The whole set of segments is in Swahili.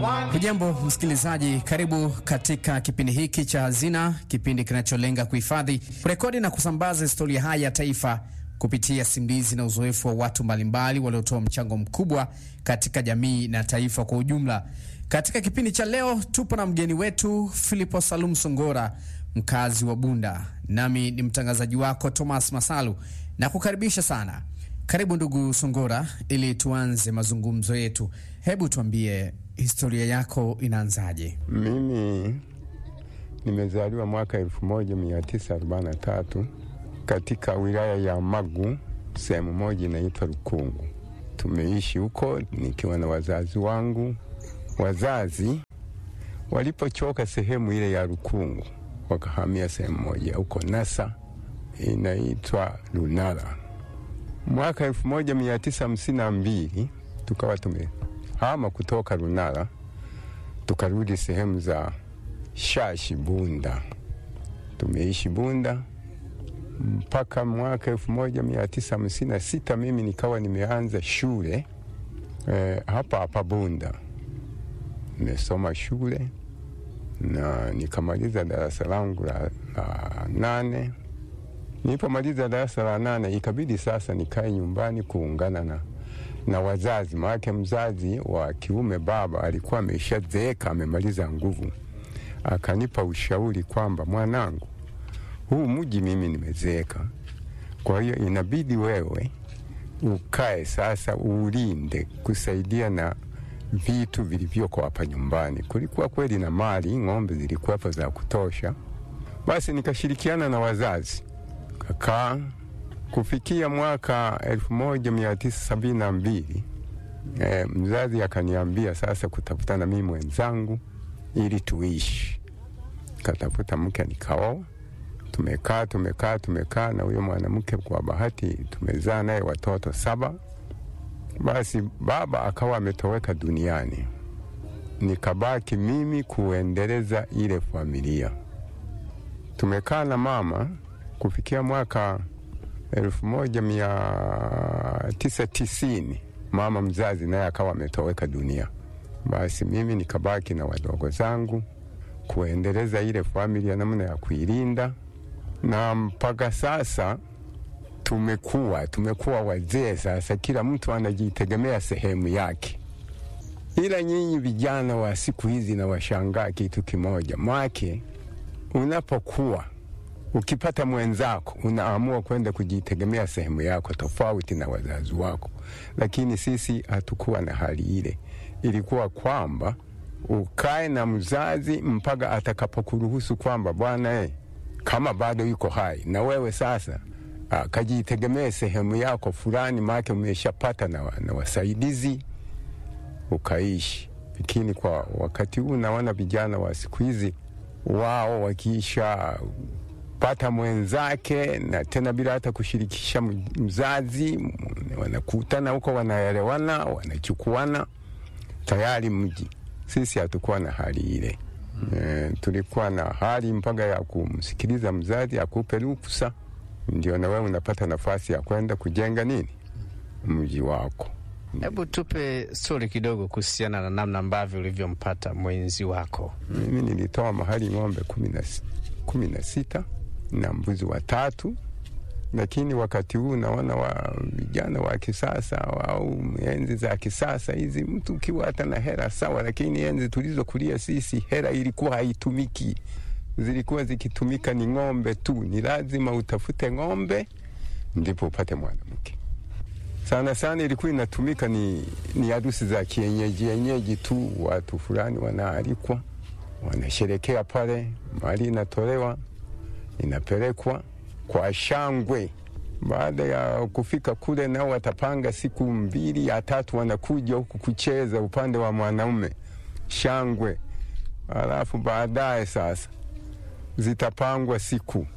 Hujambo msikilizaji, karibu katika kipindi hiki cha Hazina, kipindi kinacholenga kuhifadhi, kurekodi na kusambaza historia haya ya taifa kupitia simulizi na uzoefu wa watu mbalimbali waliotoa mchango mkubwa katika jamii na taifa kwa ujumla. Katika kipindi cha leo tupo na mgeni wetu Filipo Salum Songora, mkazi wa Bunda, nami ni mtangazaji wako Thomas Masalu na kukaribisha sana. Karibu ndugu Songora, ili tuanze mazungumzo yetu. Hebu tuambie historia yako inaanzaje? Mimi nimezaliwa mwaka 1943 katika wilaya ya Magu, sehemu moja inaitwa Rukungu. Tumeishi huko nikiwa na wazazi wangu. Wazazi walipochoka sehemu ile ya Rukungu, wakahamia sehemu moja huko Nasa inaitwa Lunala. Mwaka 1952 tukawa tumehama kutoka Lunala tukarudi sehemu za Shashi Bunda. Tumeishi Bunda mpaka mwaka 1956 mimi nikawa nimeanza shule eh, hapa hapa Bunda. Nimesoma shule na nikamaliza darasa langu la, la nane. Nilipomaliza darasa la nane ikabidi sasa nikae nyumbani kuungana na, na wazazi, maanake mzazi wa kiume baba alikuwa ameshazeeka amemaliza nguvu. Akanipa ushauri kwamba mwanangu, huu mji mimi nimezeeka, kwa hiyo inabidi wewe ukae sasa uulinde, kusaidia na vitu vilivyoko hapa nyumbani. Kulikuwa kweli na mali, ng'ombe zilikuwepo za kutosha. Basi nikashirikiana na wazazi kakaa kufikia mwaka elfu moja mia tisa sabini na mbili e, mzazi akaniambia sasa kutafuta na mimi mwenzangu ili tuishi. Katafuta mke nikaoa, tumekaa tumekaa tumekaa na huyo mwanamke, kwa bahati tumezaa naye watoto saba. Basi baba akawa ametoweka duniani, nikabaki mimi kuendeleza ile familia. Tumekaa na mama kufikia mwaka elfu moja mia tisa tisini mama mzazi naye akawa ametoweka dunia. Basi mimi nikabaki na wadogo zangu kuendeleza ile familia, namna ya kuilinda, na mpaka sasa tumekuwa tumekuwa wazee sasa, kila mtu anajitegemea sehemu yake. Ila nyinyi vijana wa siku hizi na washangaa kitu kimoja, mwake unapokuwa ukipata mwenzako unaamua kwenda kujitegemea sehemu yako tofauti na wazazi wako, lakini sisi hatukuwa na hali ile. Ilikuwa kwamba ukae na mzazi mpaka atakapokuruhusu kwamba bwana, eh, kama bado yuko hai na wewe sasa kajitegemee sehemu yako fulani, maake umeshapata na, na wasaidizi ukaishi. Lakini kwa wakati huu naona vijana wa siku hizi wao wakiisha pata mwenzake na tena bila hata kushirikisha mzazi, wanakutana huko, wanaelewana, wanachukuana tayari mji. Sisi hatukuwa na hali ile. E, tulikuwa na hali mpaka ya kumsikiliza mzazi akupe ruhusa, ndio na wewe unapata nafasi ya kwenda kujenga nini mji wako. Hebu tupe stori kidogo kuhusiana na namna ambavyo ulivyompata mwenzi wako. Mimi nilitoa mahali ng'ombe kumi na sita na mbuzi watatu, lakini wakati huu naona wa vijana wa kisasa au enzi za kisasa hizi, mtu ukiwa hata na hela sawa, lakini enzi tulizokulia sisi hela ilikuwa haitumiki, zilikuwa zikitumika ni ng'ombe tu. Ni lazima utafute ng'ombe ndipo upate mwanamke. Sana sana ilikuwa inatumika ni, ni harusi za kienyeji yenyeji tu, watu fulani wanaalikwa, wanasherekea pale, mali inatolewa inapelekwa kwa shangwe. Baada ya kufika kule, nao watapanga siku mbili ya tatu, wanakuja huku kucheza upande wa mwanaume shangwe. Alafu baadaye sasa zitapangwa siku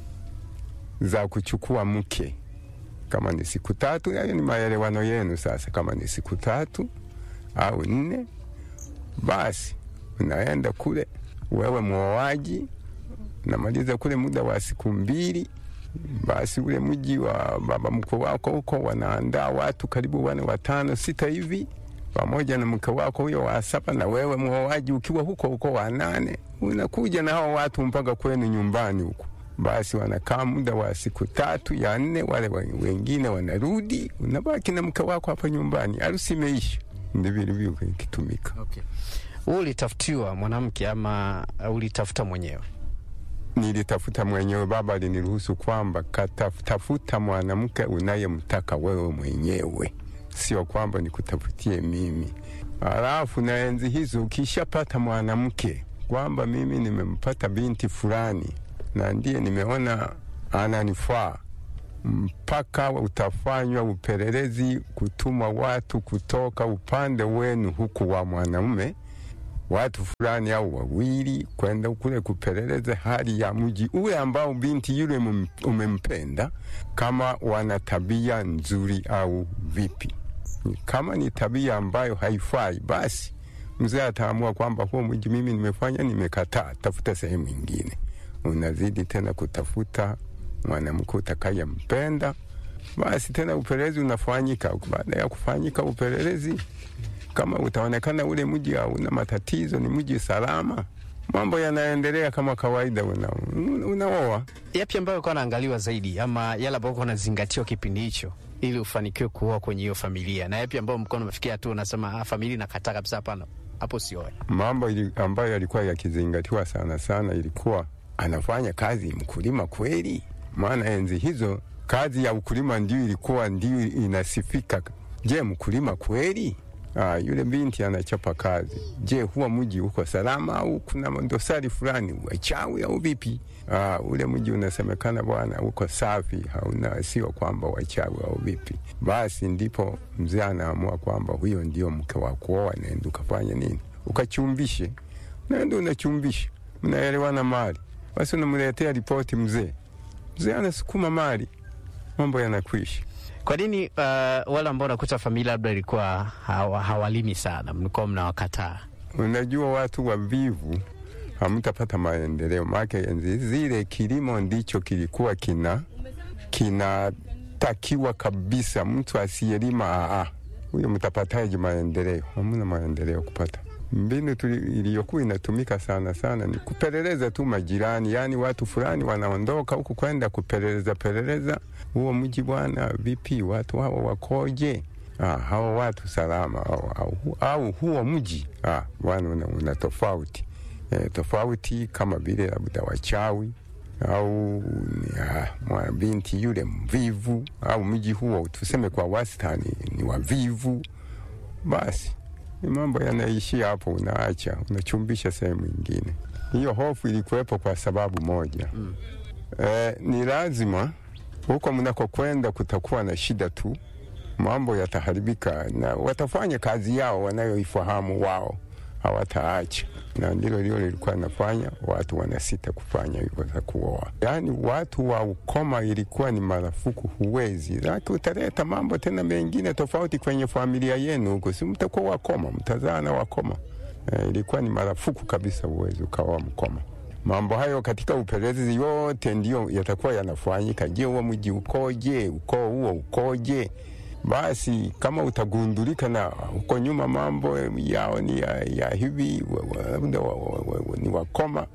za kuchukua mke, kama ni siku tatu, hayo ni maelewano yenu. Sasa kama ni siku tatu au nne, basi unaenda kule, wewe mwoaji namaliza kule muda wa siku mbili, basi ule mji wa baba mkwe wako huko wanaandaa watu karibu wane watano sita hivi, pamoja na mke wako huyo wa saba, na wewe mwoaji ukiwa huko huko wa nane, unakuja na hao watu mpaka kwenu nyumbani huko. Basi wanakaa muda wa siku tatu ya nne, wale wengine wanarudi, unabaki na mke wako hapa nyumbani, harusi imeisha. Ndivyo ilivyo ikitumika. Okay. Wewe ulitafutiwa mwanamke ama ulitafuta mwenyewe? Nilitafuta mwenyewe. Baba aliniruhusu kwamba katafuta mwanamke unayemtaka wewe mwenyewe, sio kwamba nikutafutie mimi. Alafu na enzi hizo ukishapata mwanamke kwamba mimi nimempata binti fulani na ndiye nimeona ananifaa, mpaka utafanywa upelelezi, kutumwa watu kutoka upande wenu huku wa mwanaume watu fulani au wawili kwenda kule kupeleleza hali ya mji ule ambao binti yule umempenda, kama wana tabia nzuri au vipi. Kama ni tabia ambayo haifai, basi mzee ataamua kwamba huo mji mimi nimefanya, nimekataa, tafuta sehemu ingine. Unazidi tena kutafuta mwanamke utakayempenda, basi tena upelelezi unafanyika. Baada ya kufanyika upelelezi kama utaonekana ule mji hauna matatizo, ni mji salama, mambo yanaendelea kama kawaida, unaoa. Una yapi ambayo kwa naangaliwa zaidi ama yale ambayo kwa nazingatiwa kipindi hicho ili ufanikiwe kuoa kwenye hiyo familia, na yapi ambayo mkono umefikia tu unasema ah, familia nakataa kabisa, hapana, hapo sioe? Mambo ili, ambayo yalikuwa yakizingatiwa sana sana ilikuwa anafanya kazi mkulima kweli, maana enzi hizo kazi ya ukulima ndio ilikuwa ndio inasifika. Je, mkulima kweli? Ah, yule binti anachapa kazi. Je, huwa mji uko salama au kuna dosari fulani, wachawi au vipi? Ah, ule mji unasemekana bwana uko safi, hauna sio kwamba wachawi au vipi? Basi ndipo mzee anaamua kwamba huyo ndio mke wa kuoa, nenda ukafanya nini, ukachumbishe. Nenda unachumbisha, mnaelewana mali, basi unamletea ripoti mzee. Mzee anasukuma mali, mambo yanakwisha. Kwa nini uh, wale ambao unakuta familia labda ilikuwa hawa, hawalimi sana, mlikuwa mnawakataa? Unajua, watu wavivu hamtapata maendeleo, maake enzi zile kilimo ndicho kilikuwa kina kinatakiwa kabisa. Mtu asiyelima aa, huyo mtapataje maendeleo? Hamna maendeleo kupata. Mbinu iliyokuwa inatumika sana sana ni kupeleleza tu majirani, yaani watu fulani wanaondoka huku kwenda kupeleleza peleleza huo mji bwana, vipi watu hawa wakoje? Ah, hawa watu salama au, au, au huo mji ah, bwana una, una tofauti e, tofauti kama vile labda wachawi au ah, binti yule mvivu au mji huo tuseme kwa wastani ni wavivu, basi ni mambo yanaishia hapo, unaacha unachumbisha sehemu ingine. Hiyo hofu ilikuwepo kwa sababu moja mm. E, ni lazima huko mnakokwenda kutakuwa na shida tu, mambo yataharibika, na watafanya kazi yao wanayoifahamu wao, hawataacha. Na ndilo lilo lilikuwa nafanya watu wanasita kufanya hivyo za kuoa. Yaani watu wa ukoma ilikuwa ni marufuku, huwezi laki, utaleta mambo tena mengine tofauti kwenye familia yenu huko, si mtakuwa wakoma, mtazaa na wakoma. E, ilikuwa ni marufuku kabisa, huwezi ukaoa mkoma. Mambo hayo katika upelelezi yote ndiyo yatakuwa yanafanyika. Je, huo mji ukoje? Ukoo huo ukoje? Basi kama utagundulika na huko nyuma mambo yao ni ya, ya hivi labda ni wakoma,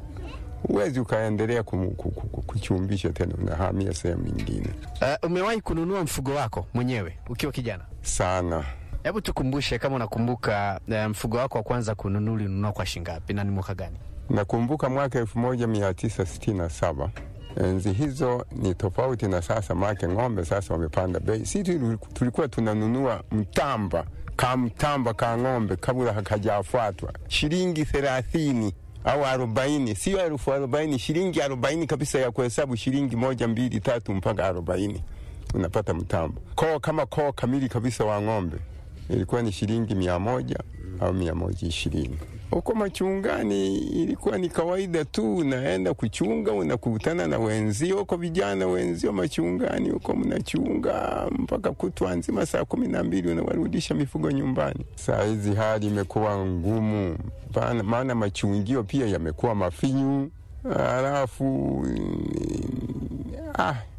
huwezi ukaendelea kuchumbisha tena, unahamia sehemu nyingine. Uh, umewahi kununua mfugo wako mwenyewe ukiwa kijana? Sana. Hebu tukumbushe kama unakumbuka, uh, mfugo wako wa kwanza kununua ulinunua kwa shingapi na ni mwaka gani? Nakumbuka mwaka elfu moja mia tisa sitini na saba. Enzi hizo ni tofauti na sasa, make ng'ombe sasa wamepanda bei. Si tulikuwa tunanunua mtamba ka mtamba ka ng'ombe kabla hakajafuatwa shilingi thelathini au arobaini, sio elfu arobaini, shilingi arobaini kabisa ya kuhesabu, shilingi moja mbili tatu mpaka arobaini unapata mtamba. Koo kama koo kamili kabisa wa ng'ombe ilikuwa ni shilingi mia moja au mia moja ishirini. Huko machungani ilikuwa ni kawaida tu, unaenda kuchunga, unakutana na wenzio huko, vijana wenzio machungani huko, mnachunga mpaka kutwa nzima, saa kumi na mbili unawarudisha mifugo nyumbani. Saa hizi hali imekuwa ngumu, maana machungio pia yamekuwa mafinyu, halafu ah,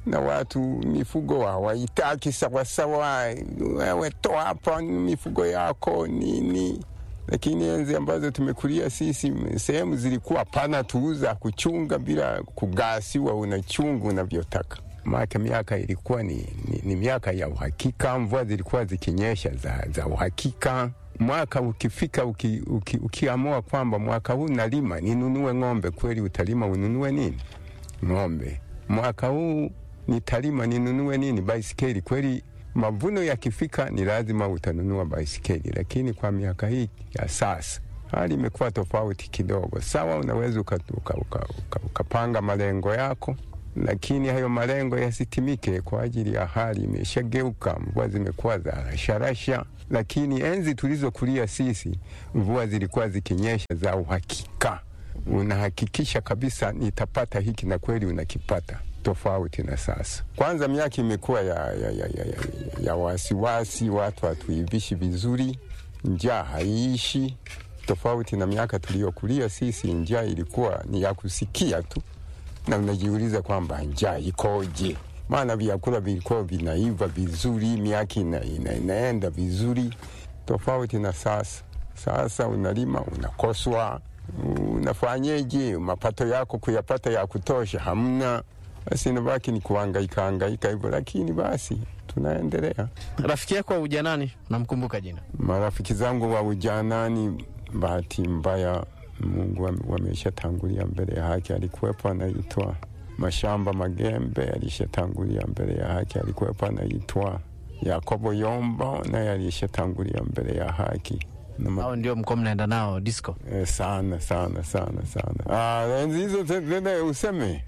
na watu mifugo hawaitaki sawasawa, wewe toa hapa mifugo yako nini. Lakini enzi ambazo tumekulia sisi, sehemu zilikuwa pana tuuza kuchunga bila kugasiwa, unachunga unavyotaka. Maana miaka ilikuwa ni, ni, ni miaka ya uhakika, mvua zilikuwa zikinyesha za, za uhakika mwaka ukifika uki, uki, ukiamua kwamba mwaka huu nalima ninunue ng'ombe, kweli utalima ununue nini? Ng'ombe. Mwaka huu nitalima ninunue nini? Baisikeli. Kweli mavuno yakifika ni lazima utanunua baisikeli, lakini kwa miaka hii ya sasa hali imekuwa tofauti kidogo. Sawa, unaweza ukapanga uka, uka, uka, uka malengo yako lakini hayo malengo yasitimike kwa ajili ya hali imeshageuka. Mvua zimekuwa za rasharasha, lakini enzi tulizokulia sisi mvua zilikuwa zikinyesha za uhakika, unahakikisha kabisa nitapata hiki, na kweli unakipata, tofauti na sasa. Kwanza miaka imekuwa ya, ya, ya, ya, ya, ya wasiwasi, watu hatuivishi vizuri, njaa haiishi, tofauti na miaka tuliyokulia sisi, njaa ilikuwa ni ya kusikia tu na unajiuliza kwamba njaa ikoje? Maana vyakula vilikuwa vinaiva vizuri, miaka ina, ina, inaenda vizuri, tofauti na sasa. Sasa unalima unakoswa, unafanyeje? mapato yako kuyapata ya kutosha hamna, basi nabaki ni kuhangaika hangaika hivyo, lakini basi tunaendelea. Rafiki yako wa ujanani namkumbuka jina? Marafiki zangu wa ujanani, bahati mbaya Mungu wameshatangulia mbele ya haki. Alikuwepo anaitwa Mashamba Magembe, alishatangulia mbele ya haki. Alikuwepo anaitwa Yakobo Yomba, naye alishatangulia mbele ya haki. Hao ndio mko mnaenda nao disco? Eh, sana sana sana sana. Ah, enzi hizo tena useme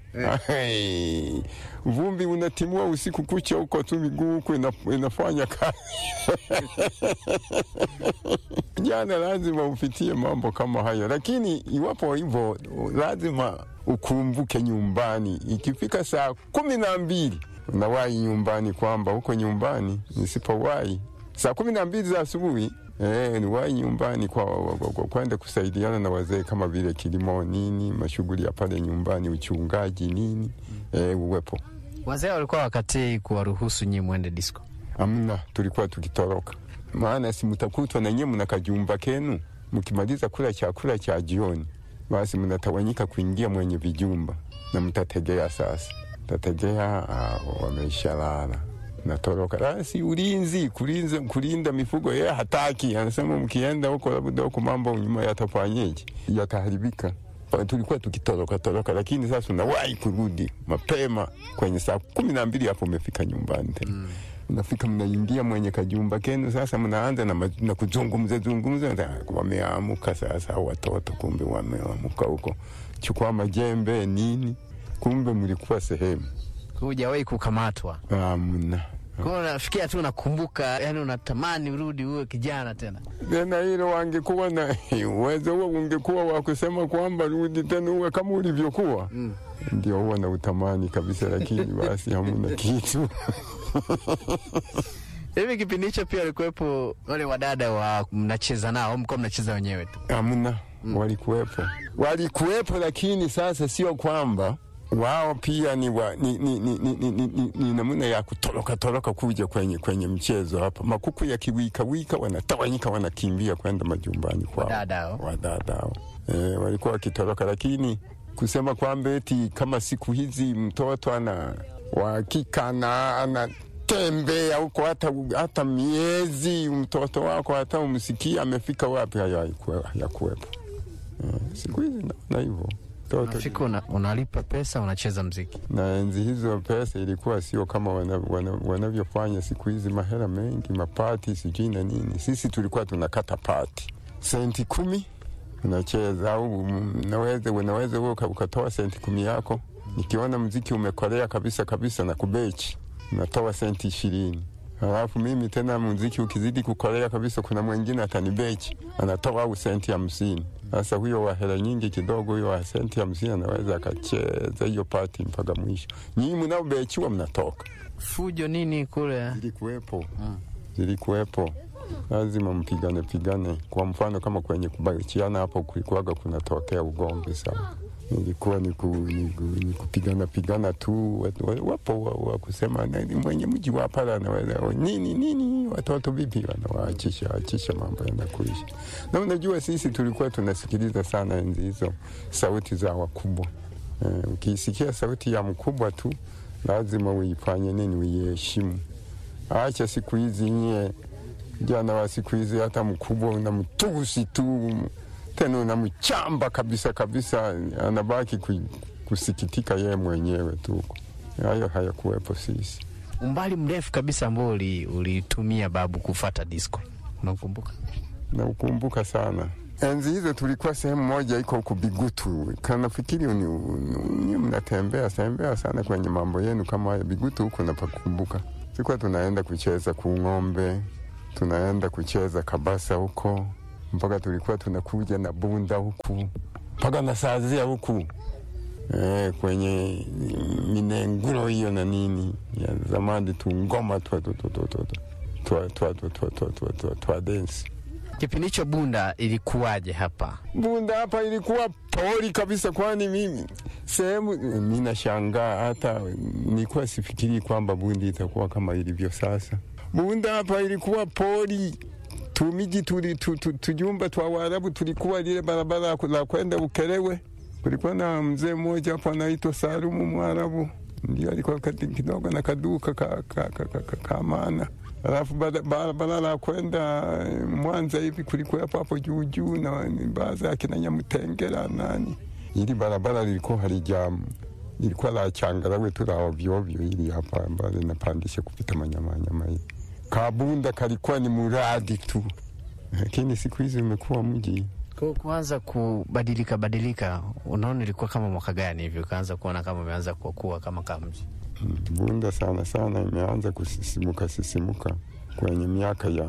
hey. Vumbi unatimua usiku kucha huko tu, miguu huko ina, inafanya kazi jana lazima upitie mambo kama hayo, lakini iwapo hivyo, lazima ukumbuke nyumbani. Ikifika saa kumi na mbili unawahi nyumbani, kwamba huko nyumbani nisipowahi saa kumi na mbili za asubuhi E, ni wahi nyumbani kwa kwenda kusaidiana na wazee kama vile kilimo nini, mashughuli ya pale nyumbani, uchungaji nini, e, uwepo. Wazee walikuwa wakati kuwaruhusu nyinyi mwende disco? Amna, tulikuwa tukitoroka, maana si mtakutwa na nyinyi mna kajumba kenu, mkimaliza kula chakula cha jioni, basi mnatawanyika kuingia mwenye vijumba na mtategea sasa, tategea wameshalala natoroka basi, ulinzi kulinza, kulinda mifugo yeye hataki, anasema mkienda huko labda huko mambo nyuma yatafanyeje, yataharibika. Tulikuwa tukitoroka toroka, lakini sasa unawahi kurudi mapema kwenye saa kumi na mbili hapo umefika nyumbani tena mm. Unafika mnaingia mwenye kajumba kenu sasa, mnaanza na, na kuzungumza zungumza, wameamuka sasa watoto, kumbe wameamuka huko, chukua majembe nini, kumbe mlikuwa sehemu Hujawahi kukamatwa? Amna. Kwa unafikia tu unakumbuka, yani unatamani urudi uwe kijana tena. Tena hilo wangekuwa na uwezo huo, ungekuwa wa kusema kwamba rudi tena uwe kama ulivyokuwa, mm. Ndio huwa na utamani kabisa, lakini basi hamuna kitu Hivi kipindi hicho pia walikuwepo wale wadada wa mnacheza nao, mko mnacheza wenyewe tu? Hamna. Mm. Walikuwepo, walikuwepo, lakini sasa sio kwamba wao pia ni, wa, ni, ni, ni, ni, ni, ni, ni namna ya kutoroka toroka kuja kwenye, kwenye mchezo hapa. Makuku ya kiwika wika wanatawanyika wanakimbia kwenda majumbani kwao Wadadao. wadadao. E, walikuwa wakitoroka, lakini kusema kwamba eti kama siku hizi mtoto ana wakika na anatembea huko hata, hata miezi mtoto wako hata umsikia amefika wapi, hayo hayakuwepo. E, siku hizi na hivyo Unafika una, unalipa pesa unacheza mziki. Na enzi hizo pesa ilikuwa sio kama wanavyofanya wana, wana siku hizi, mahela mengi, mapati sijui na nini. Sisi tulikuwa tunakata pati senti kumi unacheza, au unaweza unaweza ukatoa senti kumi yako. Nikiona mziki umekolea kabisa kabisa na kubechi, unatoa senti ishirini. Halafu mimi tena muziki ukizidi kukolea kabisa, kuna mwingine atanibechi anatoa au senti hamsini. Sasa huyo wa hela nyingi kidogo, huyo wa senti hamsini anaweza akacheza hiyo pati mpaka mwisho. Nyinyi mnaobechiwa mnatoka. Fujo nini kule zilikuwepo, zilikuwepo, lazima mpigane pigane. Kwa mfano kama kwenye kubachiana hapo kulikuwaga kunatokea ugomvi sana, ilikuwa ni, ku, ni, ku, ni kupigana pigana tu. Wapo wa, wa kusema mwenye mji wa pala anaweza nini nini, watoto vipi, wanawaachisha achisha mambo yenda kuisha. Na unajua sisi tulikuwa tunasikiliza sana enzi hizo sauti za wakubwa. Uh, ukisikia sauti ya mkubwa tu lazima uifanye nini, uiheshimu. Acha siku hizi nyie jana wa siku hizi, hata mkubwa unamtusi tu tena unamchamba kabisa kabisa, anabaki kusikitika yeye mwenyewe tu. Hayo hayakuwepo sisi. Umbali mrefu kabisa ambao ulitumia babu kufata disco, unakumbuka? Naukumbuka sana. Enzi hizo tulikuwa sehemu moja iko huku Bigutu, kanafikiri ni mnatembea tembea sana kwenye mambo yenu kama haya. Bigutu huko napakumbuka, tulikuwa tunaenda kucheza kung'ombe, tunaenda kucheza kabasa huko mpaka tulikuwa tunakuja na bunda huku mpaka na sazia huku e, kwenye minenguro hiyo na nini ya zamani tu ngoma twa densi. Kipindi hicho Bunda ilikuwaje hapa? Bunda hapa ilikuwa pori kabisa, kwani mimi sehemu mi nashangaa, hata nilikuwa sifikiri kwamba Bunda itakuwa kama ilivyo sasa. Bunda hapa ilikuwa pori tumiji tuli tu, tu, tujumba twa Waarabu tulikuwa lile barabara la kwenda Ukerewe. Kulikuwa na mzee mmoja hapo anaitwa Salumu Mwarabu, ndio alikuwa kidogo na kaduka ka, ka, ka, ka, ka, ka maana. Alafu barabara la kwenda Mwanza hivi kulikuwa hapo hapo juu juu na baadhi ya kina Nyamutengera nani, ili barabara lilikuwa halija lilikuwa la changarawe tu la ovyo ovyo, ili hapa ambayo linapandisha kupita manyama nyama hivi Kabunda kalikuwa ni muradi tu, lakini siku hizi imekuwa mji. Kwa kuanza kubadilika badilika, unaona ilikuwa kama mwaka gani hivi ukaanza kuona kama umeanza kukua kama kama mji? Hmm, Bunda sana sana imeanza kusisimuka sisimuka kwenye miaka ya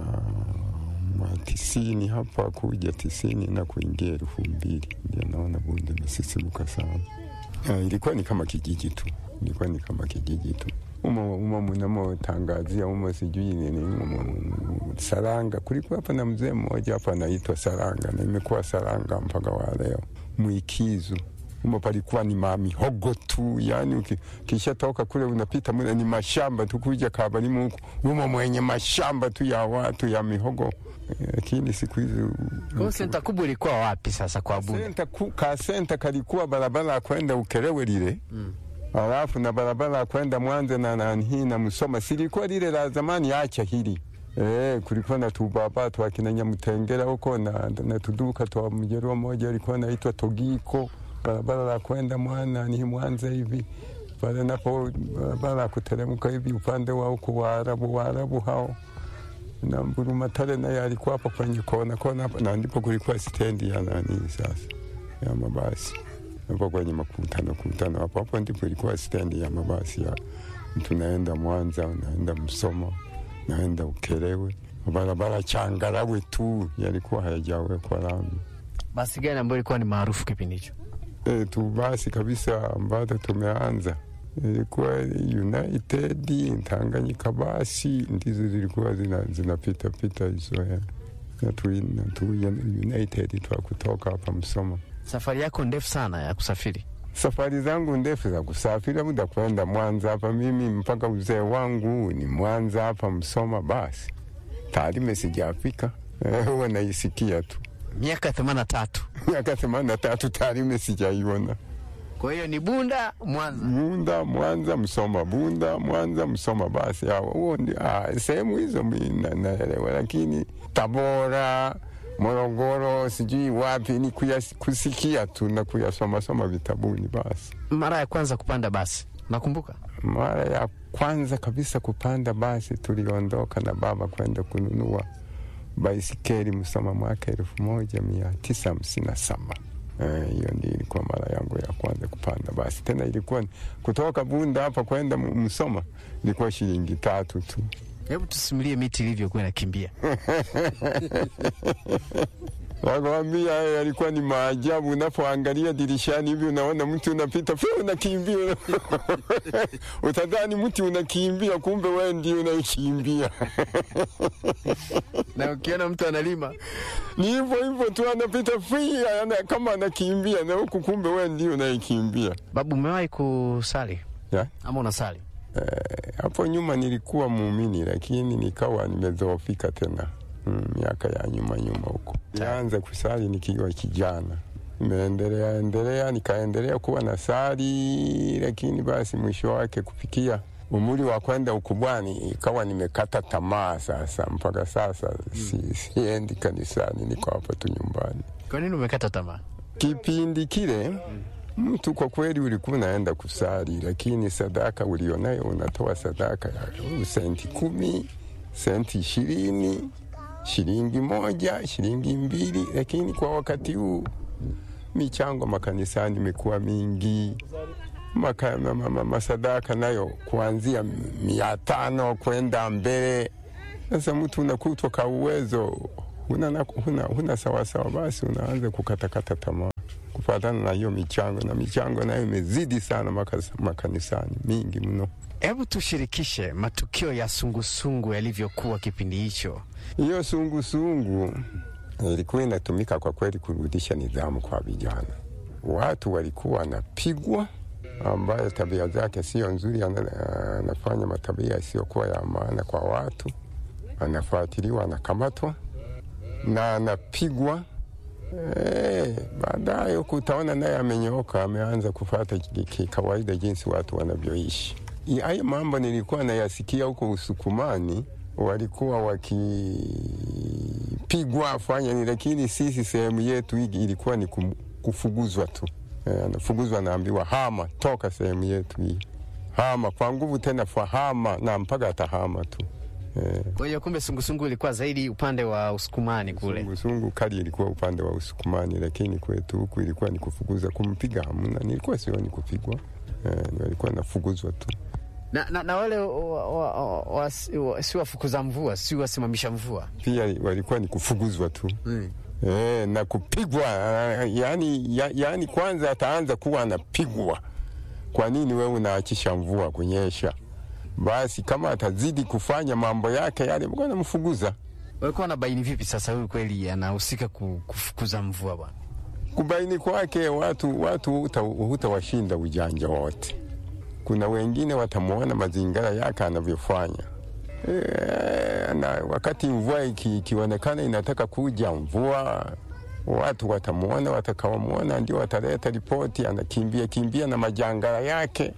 tisini hapa kuja tisini na kuingia elfu mbili ndio naona Bunda imesisimuka sana. Ha, ilikuwa ni kama kijiji tu, ilikuwa ni kama kijiji tu umo umo mnamotangazia umo sijui nini umo Saranga. Kulikuwa hapa na mzee mmoja hapa anaitwa Saranga na imekuwa Saranga mpaka wa leo. Mwikizu umo palikuwa ni mamihogo tu, yani ukishatoka kule unapita mule ni mashamba tu, kuja Kabalimu huku umo mwenye mashamba tu ya watu ya mihogo lakini siku hizi kwa senta kubwa ilikuwa wapi sasa kwa Bunda? Senta ka senta kalikuwa barabara ya kwenda Ukerewe lile mm. Alafu na barabara ya kwenda Mwanza na nani na Musoma silikuwa lile la zamani, acha hili eh, kulikuwa na tubaba twa kina Nyamutengera huko na, na tuduka twa mjeruo moja alikuwa naitwa Togiko, barabara la kwenda mwana ni Mwanza hivi pale napo barabara ya kuteremka hivi upande wa huko Waarabu Waarabu hao na Mburumatare naye alikuwa hapo kwenye kona kona, na ndipo kulikuwa stendi ya nani sasa ya mabasi hapo kwenye makutano kutano hapo hapo ndipo ilikuwa stendi ya mabasi ya mtu naenda Mwanza, unaenda Msoma, naenda Ukerewe, barabara changarawe tu yalikuwa hayajawekwa lami. Basi gani ambayo ilikuwa ni maarufu kipindi hicho? E, tu basi kabisa ambazo tumeanza ilikuwa United, Tanganyika basi ndizo zilikuwa zinapita zina pita hizo na tu, na tu United twa kutoka hapa Msoma. Safari yako ndefu sana ya kusafiri? Safari zangu ndefu za kusafiri, muda kwenda Mwanza hapa, mimi mpaka uzee wangu ni Mwanza hapa Msoma. Basi Tarime sijafika, huwa naisikia tu. Miaka themanini na tatu miaka themanini na tatu Tarime sijaiona. Kwa hiyo ni Bunda Mwanza, Bunda Mwanza, Msoma, Bunda Mwanza, Msoma. Basi huo sehemu hizo naelewa, lakini Tabora Morogoro sijui wapi ni kuyas, kusikia tu na kuyasomasoma vitabuni. Basi mara ya kwanza kupanda basi nakumbuka, mara ya kwanza kabisa kupanda basi tuliondoka na baba kwenda kununua baisikeli Msoma mwaka elfu moja mia tisa hamsini na saba. Hiyo ndio ilikuwa mara yangu ya kwanza kupanda basi. Tena ilikuwa kutoka Bunda hapa kwenda Msoma ilikuwa shilingi tatu tu. Hebu tusimulie miti ilivyokuwa inakimbia. Nakwambia hayo yalikuwa ni maajabu. Unapoangalia dirishani hivi, unaona mti unapita, pia unakimbia, utadhani mti unakimbia, kumbe wewe ndio unakimbia. Na ukiona mtu analima Ni hivyo hivyo tu, anapita free, ana, kama anakimbia na huku, kumbe wewe ndio unayekimbia. babu, umewahi kusali Ya? ama unasali? Hapo nyuma nilikuwa muumini, lakini nikawa nimedhoofika tena mm, miaka ya nyuma nyuma huko. Nianza kusali nikiwa kijana, nimeendelea endelea, nikaendelea kuwa na sali, lakini basi mwisho wake kufikia umri wa kwenda ukubwani ikawa nimekata tamaa sasa. Mpaka sasa si, siendi kanisani, niko hapa tu nyumbani. Kwa nini umekata tamaa? Kipindi kile mtu kwa kweli ulikuwa unaenda kusali, lakini sadaka ulionayo unatoa sadaka ya senti kumi, senti ishirini, shilingi moja, shilingi mbili. Lakini kwa wakati huu michango makanisani imekuwa mingi, maka, ma, ma, ma, masadaka nayo kuanzia mia tano kwenda mbele. Sasa mtu unakutwa ka uwezo huna, huna, huna sawasawa, basi unaanza kukatakata tamaa kufatana na hiyo michango, na michango nayo imezidi sana makas, makanisani mingi mno. Hebu tushirikishe matukio ya sungusungu yalivyokuwa kipindi hicho. Hiyo sungusungu ilikuwa inatumika kwa kweli kurudisha nidhamu kwa vijana. Watu walikuwa wanapigwa, ambaye tabia zake sio nzuri, ana- anafanya matabia yasiyokuwa ya maana kwa watu, anafuatiliwa, anakamatwa na anapigwa. Eh, baadaye huku utaona naye amenyooka, ameanza kufata ki- ki- kawaida jinsi watu wanavyoishi. I- Hayo mambo nilikuwa nayasikia huko Usukumani, walikuwa wakipigwa afanya ni, lakini sisi sehemu yetu hii ilikuwa ni kum- kufuguzwa tu. Eh, anafuguzwa anaambiwa hama, toka sehemu yetu hii, hama kwa nguvu, tena fahama na mpaka atahama tu eh. Kwa hiyo kumbe sungusungu ilikuwa zaidi upande wa Usukumani kule. Sungusungu kali ilikuwa upande wa Usukumani, lakini kwetu huku ilikuwa ni kufukuza. Kumpiga hamna, nilikuwa sioni kupigwa eh, walikuwa nafuguzwa tu. Na, na, na wale wa, wa, wa, wa, wa, si wafukuza mvua, si wasimamisha mvua Pia walikuwa ni kufuguzwa tu eh, na kupigwa yani, ya, yani kwanza ataanza kuwa anapigwa. Kwa nini wewe unaachisha mvua kunyesha? Basi kama atazidi kufanya mambo yake yale, mko namfuguza walikuwa wanabaini vipi sasa huyu kweli anahusika ku- kufukuza mvua bwana? kubaini kwake watu watu huta- hutawashinda ujanja wote. Kuna wengine watamwona mazingira yake anavyofanya e, na wakati mvua iki- ikionekana inataka kuja mvua, watu watamwona, watakawamwona ndio wataleta ripoti, anakimbia kimbia na majangara yake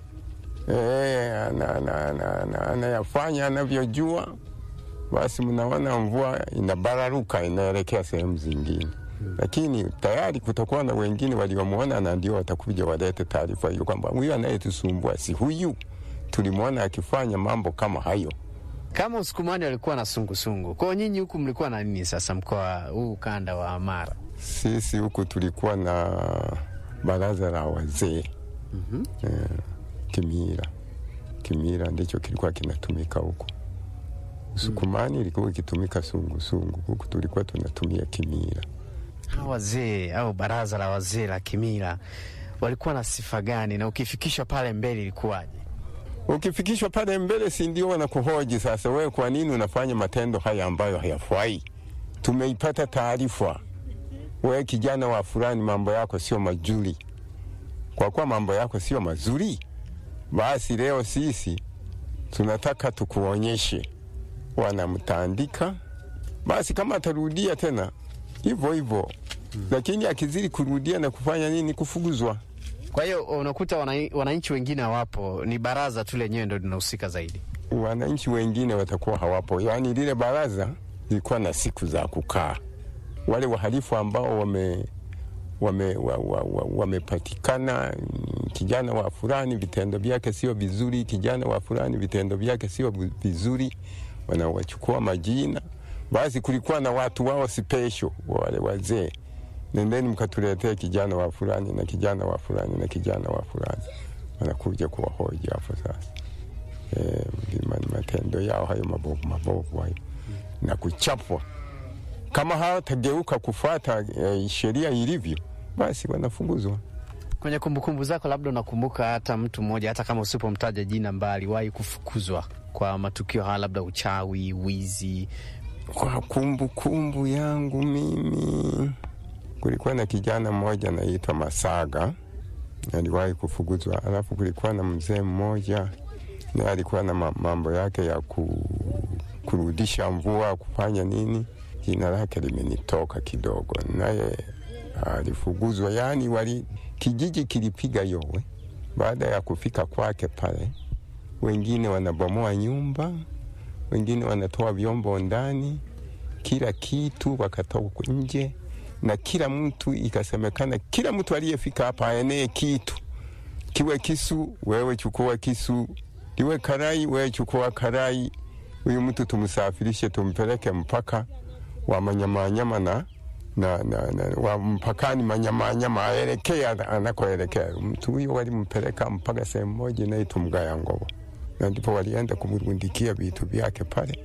e, ana- ana- ana- ana- anayafanya anavyojua. Basi mnaona mvua inabararuka inaelekea sehemu zingine lakini tayari kutakuwa na wengine waliomwona na ndio watakuja walete taarifa hiyo kwamba huyu anayetusumbua si huyu, tulimwona akifanya mambo kama hayo. Kama Usukumani walikuwa na sungusungu, kwao nyinyi huku mlikuwa na nini sasa, mkoa huu ukanda wa Mara? Sisi huku tulikuwa na baraza la wazee eh, Kimira. Kimira ndicho kilikuwa kinatumika huku. Usukumani ilikuwa ikitumika sungusungu, huku tulikuwa tunatumia Kimira. Hawa wazee au baraza la wazee la Kimila walikuwa na sifa gani, na ukifikishwa pale mbele ilikuwaje? Ukifikishwa pale mbele, si ndio wanakuhoji sasa, wewe kwa nini unafanya matendo haya ambayo hayafai? Tumeipata taarifa, wewe kijana wa fulani, mambo yako sio mazuri. Kwa kuwa mambo yako sio mazuri, basi leo sisi tunataka tukuonyeshe. Wanamtandika, basi kama atarudia tena hivyo hivyo, lakini akizidi kurudia na kufanya nini, kufukuzwa. Kwa hiyo unakuta wana- wananchi wengine hawapo, ni baraza tu lenyewe ndo linahusika zaidi. wananchi wengine watakuwa hawapo. Yaani lile baraza lilikuwa na siku za kukaa, wale wahalifu ambao wame wame wa, wa, wa, wamepatikana, mm, kijana wa fulani vitendo vyake sio vizuri, kijana wa fulani vitendo vyake sio vi- vizuri, wanawachukua majina. Basi kulikuwa na watu wao special, wale wazee, nendeni mkatuletee kijana wa fulani na kijana wa fulani na kijana wa fulani, wanakuja kuwahoji hapo sasa eh, ma- matendo yao hayo mabovu mabovu hayo na kuchapwa Kama hawatageuka kufuata eh, sheria ilivyo, basi wanafukuzwa. Kwenye kumbukumbu zako, labda unakumbuka hata mtu mmoja, hata kama usipomtaja jina, mbali aliwahi kufukuzwa kwa matukio haya, labda uchawi, wizi? Kwa kumbukumbu kumbu yangu mimi, kulikuwa na kijana mmoja anaitwa Masaga aliwahi kufukuzwa. Alafu kulikuwa na mzee mmoja naye alikuwa na mambo yake ya ku, kurudisha mvua kufanya nini, jina lake limenitoka kidogo, naye alifukuzwa. Yani wali kijiji kilipiga yowe baada ya kufika kwake pale. Wengine wanabomoa nyumba, wengine wanatoa vyombo ndani, kila kitu wakatoka nje na kila mtu ikasemekana, kila mtu aliyefika hapa aenee kitu, kiwe kisu, wewe chukua kisu, liwe karai, wewe chukua karai. Huyu mtu tumsafirishe, tumpeleke mpaka wa manyamanyama na, na, na, na wa mpakani manyamanyama, aelekee anakoelekea. Mtu huyo walimpeleka mpaka sehemu moja inaitwa Mgaya Ngobo, na ndipo walienda kumrundikia vitu vyake pale,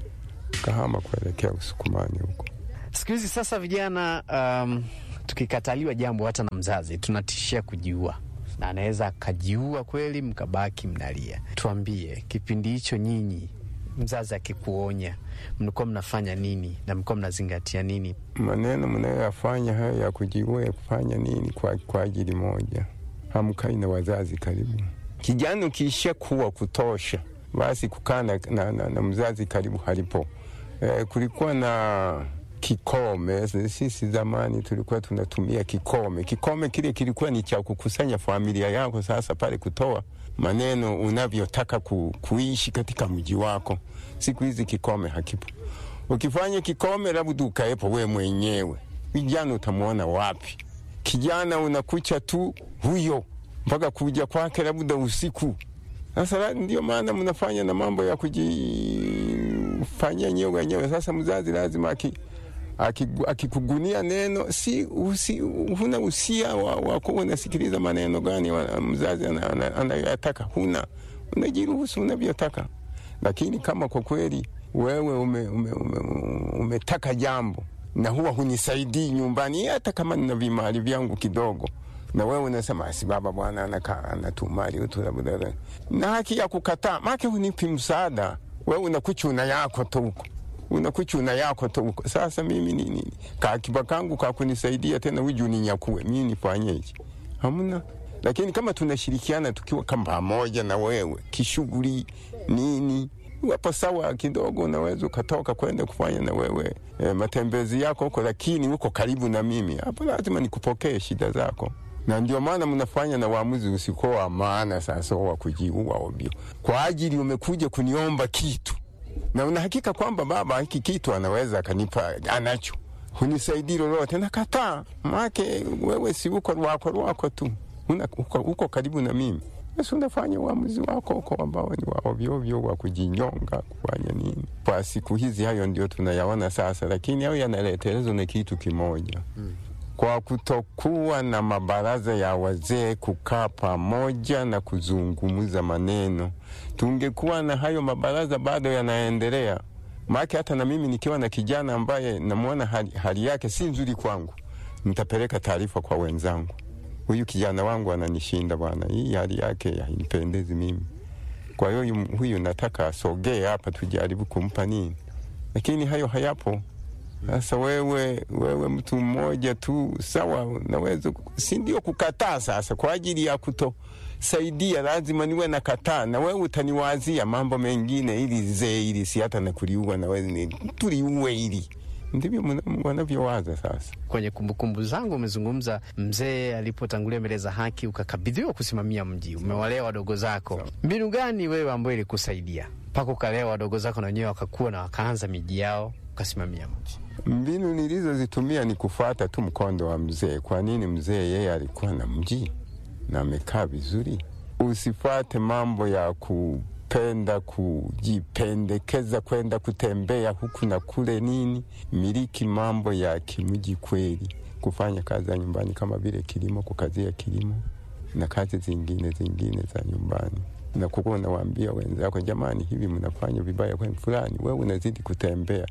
kahama kuelekea Usukumani huko. Siku hizi sasa vijana, um, tukikataliwa jambo hata na mzazi tunatishia kujiua, na anaweza akajiua kweli, mkabaki mnalia. Tuambie, kipindi hicho nyinyi, mzazi akikuonya, mlikuwa mnafanya nini na mlikuwa mnazingatia nini? Maneno mnayoyafanya hayo ya kujiua, ya kufanya nini kwa, kwa ajili moja, hamkai na wazazi karibu. Kijana ukiisha kuwa kutosha, basi kukaa na, na, na, na mzazi karibu halipo. Eh, kulikuwa na kikome. Sisi zamani tulikuwa tunatumia kikome. Kikome kile kilikuwa ni cha kukusanya familia yako, sasa pale kutoa maneno unavyotaka ku, kuishi katika mji wako. Siku hizi kikome hakipo. Ukifanya kikome, labda ukaepo we mwenyewe, vijana utamwona wapi? Kijana unakucha tu huyo mpaka kuja kwake labda usiku. Sasa ndio maana mnafanya na mambo ya kujifanyia nyewe wenyewe. Sasa mzazi lazima aki akikugunia aki neno si usi, huna usia wa, wa kuwa unasikiliza maneno gani wa, mzazi anayoyataka huna, unajiruhusu unavyotaka. Lakini kama kwa kweli wewe ume, ume, ume, umetaka jambo na huwa hunisaidii nyumbani, hata kama nina vimali vyangu kidogo, na wewe unasema asi, baba bwana anakaa anatumali utu labda, na haki ya kukataa make hunipi msaada. Wewe unakuchuna yako tu huko unakuchuna yako tu. Sasa mimi nini kakiba kangu kakunisaidia tena uju ninyakue mimi nifanyeje? Hamna. Lakini kama tunashirikiana tukiwa kama pamoja na wewe kishughuli nini, wapo sawa kidogo, unaweza ukatoka kwenda kufanya na wewe e, matembezi yako huko, lakini uko karibu na mimi hapo, lazima nikupokee shida zako na ndio maana mnafanya na uamuzi usiko wa maana sasa wa kujiua ovyo, kwa ajili umekuja kuniomba kitu na unahakika kwamba baba hiki kitu anaweza akanipa, anacho, hunisaidii lolote, nakataa. Make wewe si uko rwako rwako tu, una, uko, uko karibu na mimi, basi unafanya uamuzi wako uko ambao ni wa ovyoovyo wa kujinyonga, kufanya nini. Kwa siku hizi hayo ndio tunayaona sasa, lakini hayo yanaletelezwa na kitu kimoja hmm. Kwa kutokuwa na mabaraza ya wazee kukaa pamoja na kuzungumza maneno tungekuwa na hayo mabaraza bado yanaendelea. Maake hata na mimi nikiwa na kijana ambaye namwona hali, hali yake si nzuri kwangu, nitapeleka taarifa kwa wenzangu, huyu kijana wangu ananishinda bwana, hii hali yake hainipendezi mimi. Kwa hiyo huyu nataka asogee hapa, tujaribu kumpa nini, lakini hayo hayapo. Sasa wewe, wewe mtu mmoja tu sawa, naweza si ndio kukataa sasa kwa ajili ya kuto saidia lazima niwe na kataa, na wewe utaniwazia mambo mengine ili zee ili si hata nakuliua na wewe tuliue ili ndivyo wanavyowaza sasa. Kwenye kumbukumbu zangu umezungumza mzee alipotangulia mbele za haki, ukakabidhiwa kusimamia mji, umewalea wadogo zako. Mbinu gani wewe ambayo ilikusaidia mpaka ukalea wadogo zako na wenyewe wakakuwa na wakaanza miji yao ukasimamia mji? Mbinu nilizozitumia ni kufuata tu mkondo wa mzee. Kwa nini mzee yeye alikuwa na mji na amekaa vizuri. Usifate mambo ya kupenda kujipendekeza kwenda kutembea huku na kule nini. Miliki mambo ya kimji kweli, kufanya kazi za nyumbani kama vile kilimo, kukazia kilimo na kazi zingine zingine za nyumbani, na kukuwa unawaambia wenzako, jamani, hivi mnafanya vibaya kwa fulani, wewe unazidi kutembea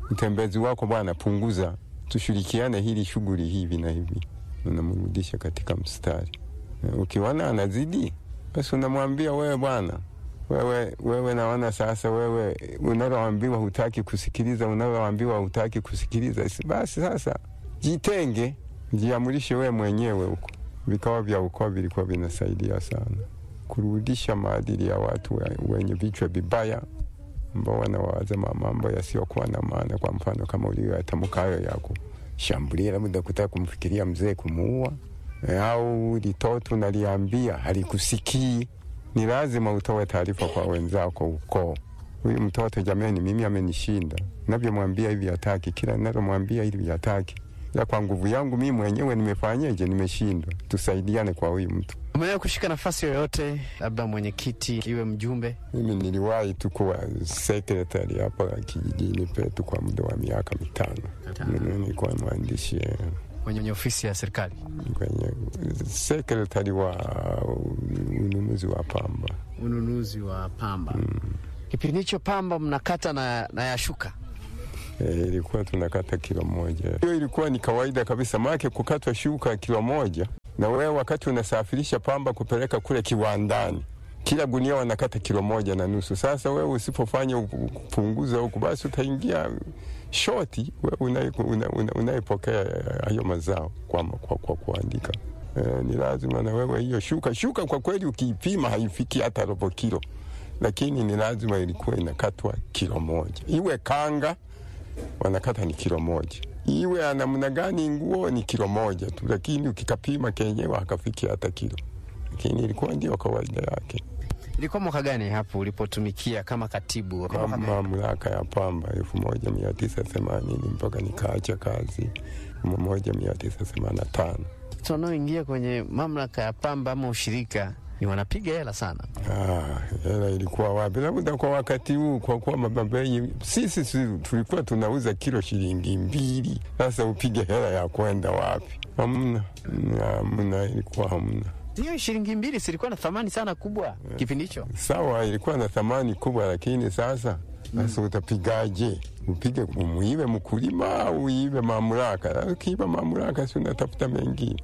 utembezi wako bwana, punguza, tushirikiane hili shughuli hivi na hivi, unamrudisha katika mstari. Ukiona anazidi, basi unamwambia wewe, bwana wewe, wewe naona sasa wewe unaloambiwa hutaki kusikiliza, unaloambiwa hutaki kusikiliza, basi sasa jitenge, jiamurishe wewe mwenyewe huko. Vikao vya ukoo vilikuwa vinasaidia sana kurudisha maadili ya watu wenye vichwa vibaya ambao wanawaza mambo yasiyokuwa na maana. Kwa mfano kama uliyoyatamka hayo ya kushambulia, labda kutaka kumfikiria mzee kumuua, au litoto naliambia halikusikii, ni lazima utoe taarifa kwa wenzako ukoo. Huyu mtoto jamani, mimi amenishinda, navyomwambia hivi hataki, kila nalomwambia hivi hataki, ila kwa nguvu yangu mimi mwenyewe nimefanyeje? Nimeshindwa. Tusaidiane kwa huyu mtu. Umewahi kushika nafasi yoyote, labda mwenyekiti, iwe mjumbe? Mimi niliwahi tu kuwa sekretari hapa kijijini petu kwa muda wa miaka mitano. Nilikuwa mwandishi kwenye ofisi ya serikali, kwenye sekretari wa ununuzi wa pamba. Ununuzi wa pamba. Mm. Kipindi hicho pamba mnakata na, na yashuka E, ilikuwa tunakata kilo moja. Hiyo ilikuwa ni kawaida kabisa, maake kukatwa shuka kilo moja, na wewe wakati unasafirisha pamba kupeleka kule kiwandani, kila gunia wanakata kilo moja na nusu. Sasa wewe usipofanya upunguza huku, basi utaingia shoti, wewe unayepokea hayo mazao kwa, kwa, kwa kuandika. E, ni lazima na wewe hiyo shuka shuka, kwa kweli ukiipima haifiki hata robo kilo, lakini ni lazima ilikuwa inakatwa kilo moja, iwe kanga wanakata ni kilo moja, iwe namna gani nguo ni kilo moja tu, lakini ukikapima kenyewe hakafiki hata kilo, lakini ilikuwa ndio kawaida yake. Ilikuwa mwaka gani hapo ulipotumikia kama katibu mamlaka ya pamba? elfu moja mia tisa themanini mpaka nikaacha kazi elfu moja mia tisa themanini na tano. Wanaoingia kwenye mamlaka ya pamba ama ushirika ni wanapiga hela sana. Ah, hela ilikuwa wapi? Labda kwa wakati huu, kwa kuwa mababei sisi tulikuwa tunauza kilo shilingi mbili. Sasa upige hela ya kwenda wapi? Hamna, hamna, ilikuwa hamna. Hiyo shilingi mbili silikuwa na thamani sana kubwa yeah. Kipindi hicho sawa, ilikuwa na thamani kubwa, lakini sasa sasa mm. Utapigaje? Upige umuive mkulima au uive mamlaka? Ukiiva mamlaka, si unatafuta mengine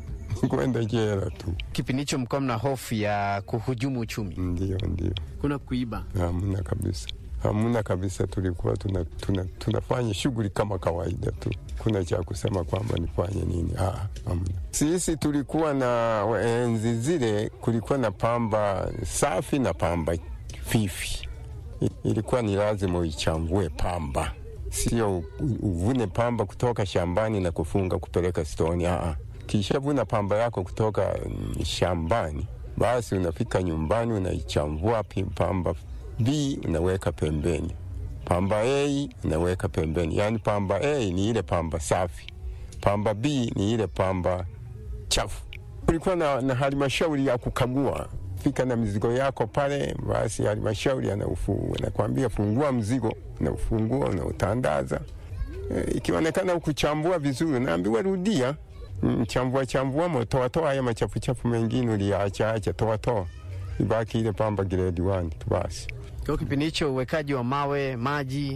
kwenda jela tu. Kipindi hicho mlikuwa mna hofu ya kuhujumu uchumi? Ndio, ndio. Kuna kuiba? Hamna kabisa, hamna kabisa. Tulikuwa tuna, tuna, tunafanya shughuli kama kawaida tu, kuna cha kusema kwamba nifanye nini? Ah, hamna. Sisi tulikuwa na enzi zile, kulikuwa na pamba safi na pamba fifi. Ilikuwa ni lazima uichambue pamba, sio uvune pamba kutoka shambani na kufunga kupeleka stoni. Ah, kisha vuna pamba yako kutoka shambani, basi unafika nyumbani unaichambua pamba B unaweka pembeni, pamba A unaweka pembeni. Yaani pamba A ni ile pamba safi, pamba B ni ile pamba chafu. Kulikuwa na, na halmashauri ya kukagua fika na mizigo yako pale, basi halmashauri anakwambia fungua mzigo, unaufungua unautandaza. E, ikionekana ukuchambua vizuri, naambiwa rudia chambua chambua mo toa toa haya machafu chafu mengine uliacha acha, toa toa, ibaki ile pamba grade 1 tu basi. Kwa kipindi hicho uwekaji wa mawe maji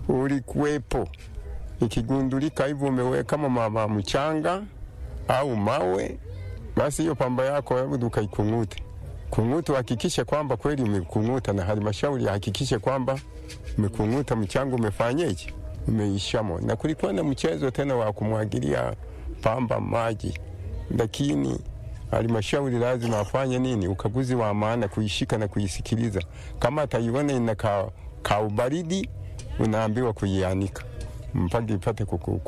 ulikuwepo, ikigundulika hivyo umeweka mama mchanga au mawe, basi hiyo pamba yako hebu ukaikung'ute kung'uta, hakikishe kwamba kweli umekung'uta, na halmashauri hakikishe kwamba umekung'uta, mchanga umefanyeje, umeishamo. Na kulikuwa na mchezo tena wa kumwagilia pamba maji, lakini halmashauri lazima afanye nini? Ukaguzi wa maana, kuishika na kuisikiliza. Kama ataiona ina ka, ka ubaridi, unaambiwa kuianika mpaka ipate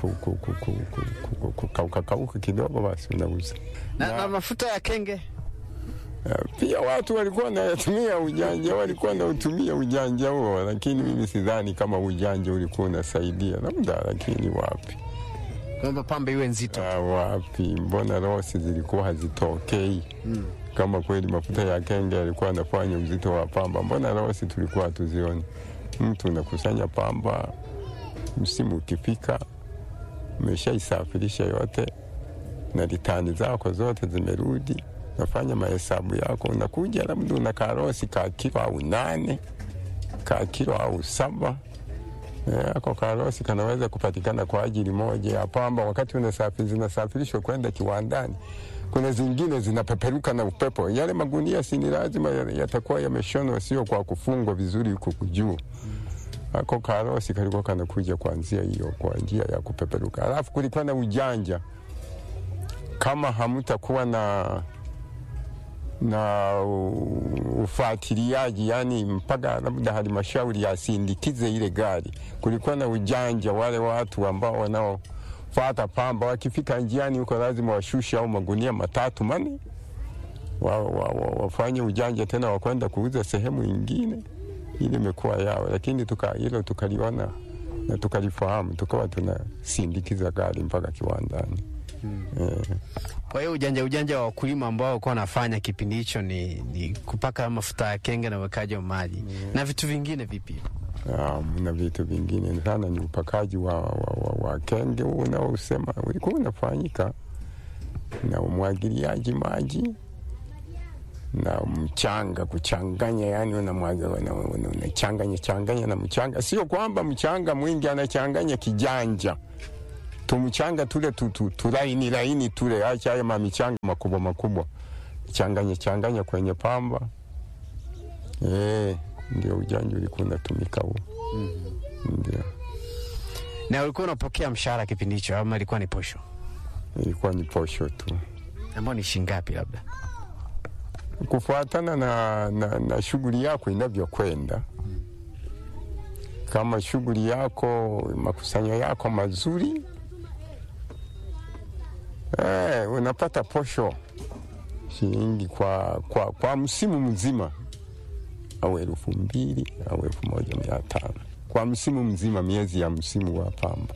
kukauka kidogo, basi unauza. Na, na mafuta ya kenge pia watu walikuwa wanatumia ujanja, walikuwa wanautumia ujanja huo, lakini mimi sidhani kama ujanja ulikuwa unasaidia, labda, lakini wapi kwamba pamba iwe nzito. Ah, wapi? Mbona rosi zilikuwa hazitokei? mm. Kama kweli mafuta ya kenge yalikuwa anafanya uzito wa pamba, mbona rosi tulikuwa hatuzioni? Mtu unakusanya pamba, msimu ukifika, umeshaisafirisha yote na litani zako zote zimerudi, nafanya mahesabu yako, unakuja labda una karosi ka kilo au nane ka kilo au saba Eh, ako karosi kanaweza kupatikana kwa ajili moja ya pamba, wakati unasafi, zinasafirishwa kwenda kiwandani. Kuna zingine zinapeperuka na upepo. Yale magunia si ni lazima ya- yatakuwa yameshonwa, sio kwa kufungwa vizuri huku juu. Ako karosi kalikuwa kanakuja kwa njia hiyo, kwa njia ya kupeperuka. Alafu kulikuwa na ujanja, kama hamtakuwa na na u- ufuatiliaji yani, mpaka labda halmashauri yasindikize ile gari. Kulikuwa na ujanja, wale watu ambao wanaofata pamba wakifika njiani huko lazima washushe au magunia matatu mane wa, wa, wa, wafanye ujanja tena wakwenda kuuza sehemu ingine, ili imekuwa yao, lakini tuka, hilo tukaliona na tukalifahamu, tukawa tunasindikiza gari mpaka kiwandani eh. Kwa hiyo ujanja ujanja wa wakulima ambao walikuwa wanafanya kipindi hicho ni, ni kupaka mafuta ya kenge na uwekaji wa maji na vitu vingine vipi? Um, na vitu vingine sana ni upakaji wa, wa, wa, wa kenge huu unaosema ulikuwa unafanyika na umwagiliaji maji na mchanga kuchanganya, yani unamwaga una- una- unachanganya changanya na mchanga, sio kwamba mchanga mwingi anachanganya kijanja tumchanga tule tu, tu, tulaini laini tule, acha haya mamichanga makubwa makubwa, changanya changanya kwenye pamba eh, ndio ujanja ulikuwa unatumika huo. Ndio Na ulikuwa unapokea mshahara kipindi hicho ama ilikuwa ni posho ilikuwa ni posho tu, ambao ni shingapi labda? kufuatana na, na, na shughuli yako inavyokwenda. Kama shughuli yako makusanyo yako mazuri eh, unapata posho shilingi kwa, kwa, kwa msimu mzima au elfu mbili au elfu moja mia tano kwa msimu mzima, miezi ya msimu wa pamba.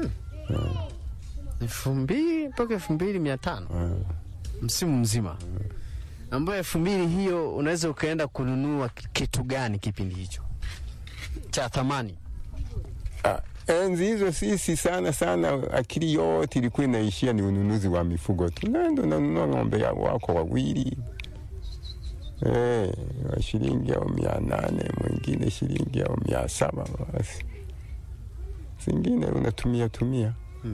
elfu mbili mpaka elfu mbili mia tano msimu mzima, ambayo elfu mbili hiyo unaweza ukaenda kununua kitu gani kipindi hicho cha thamani? Ah, enzi hizo sisi sana sana akili yote ilikuwa inaishia ni ununuzi wa mifugo tu, nenda unanunua ng'ombe ya wako wawili eh, wa shilingi au mia nane mwingine shilingi au mia saba basi zingine unatumia tumia.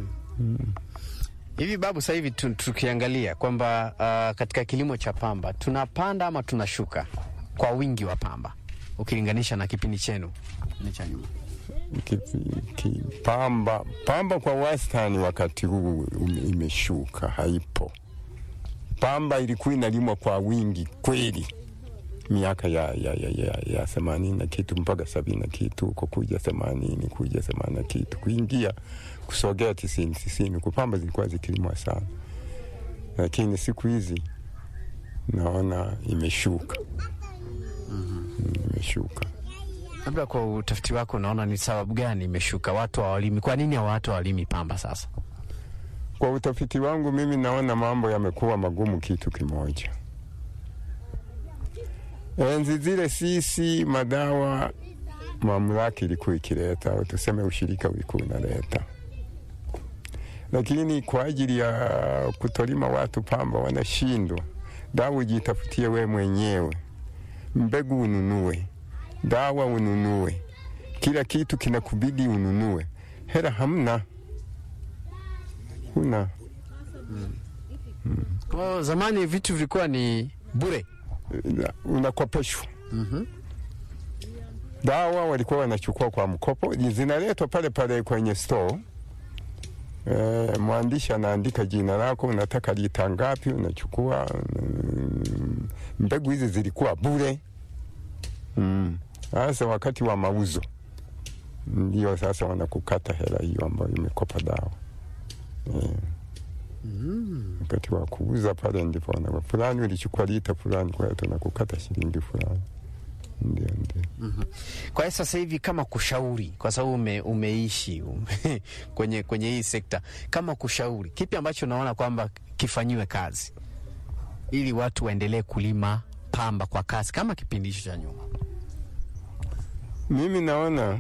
Hivi babu, sasa hivi tu- tukiangalia kwamba uh, katika kilimo cha pamba tunapanda ama tunashuka kwa wingi wa pamba ukilinganisha na kipindi chenu ni cha nyuma? Ki- ki- pamba pamba kwa wastani wakati huu ume- imeshuka, haipo. Pamba ilikuwa inalimwa kwa wingi kweli miaka ya ya ya ya, ya themanini na kitu mpaka sabini na kitu huko kuja themanini kuja themanini na kitu kuingia kusogea tisini tisini huko pamba zilikuwa zikilimwa sana, lakini siku hizi naona imeshuka mm, imeshuka. Labda kwa utafiti wako unaona ni sababu gani imeshuka? Watu hawalimi. Kwa nini watu hawalimi pamba sasa? Kwa utafiti wangu mimi naona mambo yamekuwa magumu kitu kimoja. Enzi zile sisi madawa mamlaka ilikuwa ikileta au tuseme ushirika ulikuwa unaleta, lakini kwa ajili ya kutolima watu pamba wanashindwa. Dawa ujitafutie we mwenyewe, mbegu ununue, dawa ununue, kila kitu kinakubidi ununue, hela hamna, huna Kwa zamani vitu vilikuwa ni bure. na- unakopeshwa dawa walikuwa wanachukua kwa mkopo, zinaletwa pale pale kwenye store. E, mwandishi anaandika jina lako, unataka lita ngapi, unachukua. mm, Mbegu hizi zilikuwa bure. Mm. Sasa wakati wa mauzo ndio sasa wanakukata hela hiyo ambayo imekopa dawa e. Wakati wa kuuza pale ndipo wana fulani ulichukua lita fulani, kwa hiyo tunakukata shilingi fulani. Ndio, ndio. Kwa hiyo sasa hivi kama kushauri, kwa sababu ume, umeishi ume, kwenye, kwenye hii sekta, kama kushauri, kipi ambacho unaona kwamba kifanyiwe kazi ili watu waendelee kulima pamba kwa kasi kama kipindi hicho cha nyuma? Mimi naona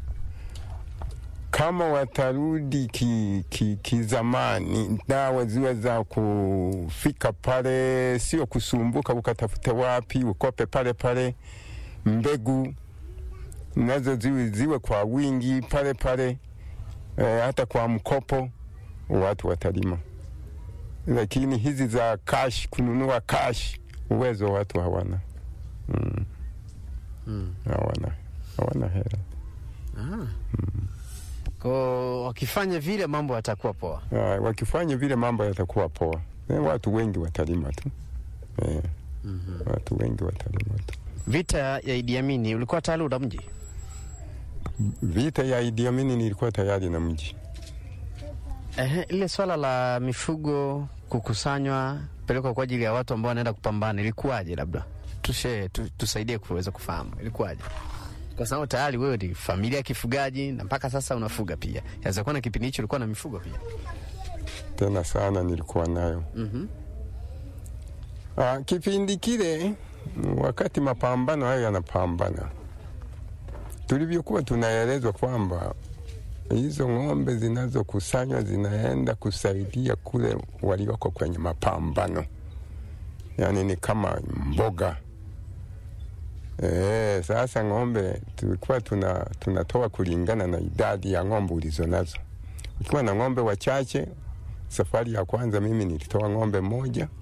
kama watarudi kizamani ki, kizamani, dawa ziwe za kufika pale, sio kusumbuka ukatafute wapi ukope pale pale, mbegu nazo ziwe, ziwe kwa wingi pale pale, e, hata kwa mkopo watu watalima, lakini hizi za cash, kununua cash, uwezo watu hawana mm. Mm. hawana hawana hela Ah. Kwa wakifanya vile mambo yatakuwa poa. Ah, wakifanya vile mambo yatakuwa poa. Eh, watu wengi watalima tu eh, watu wengi watalima tu. Vita ya Idi Amin ulikuwa tayari una mji? Vita ya Idi Amin nilikuwa tayari na mji Ehe, ile swala la mifugo kukusanywa pelekwa kwa ajili ya watu ambao wanaenda kupambana ilikuwaje? Labda tushe tu, tusaidie kuweza kufahamu ilikuwaje, kwa sababu tayari wewe ni familia ya kifugaji na mpaka sasa unafuga pia. Yaweza kuwa na kipindi hicho ulikuwa na mifugo pia. tena sana nilikuwa nayo. Mhm. Ah, kipindi kile wakati mapambano hayo yanapambana, tulivyokuwa tunaelezwa kwamba hizo ng'ombe zinazokusanywa zinaenda kusaidia kule walioko kwenye mapambano, yaani ni kama mboga. E, sasa ng'ombe tulikuwa tuna, tunatoa kulingana na idadi ya ng'ombe ulizo nazo. Ukiwa na ng'ombe wachache, safari ya kwanza mimi nilitoa ng'ombe moja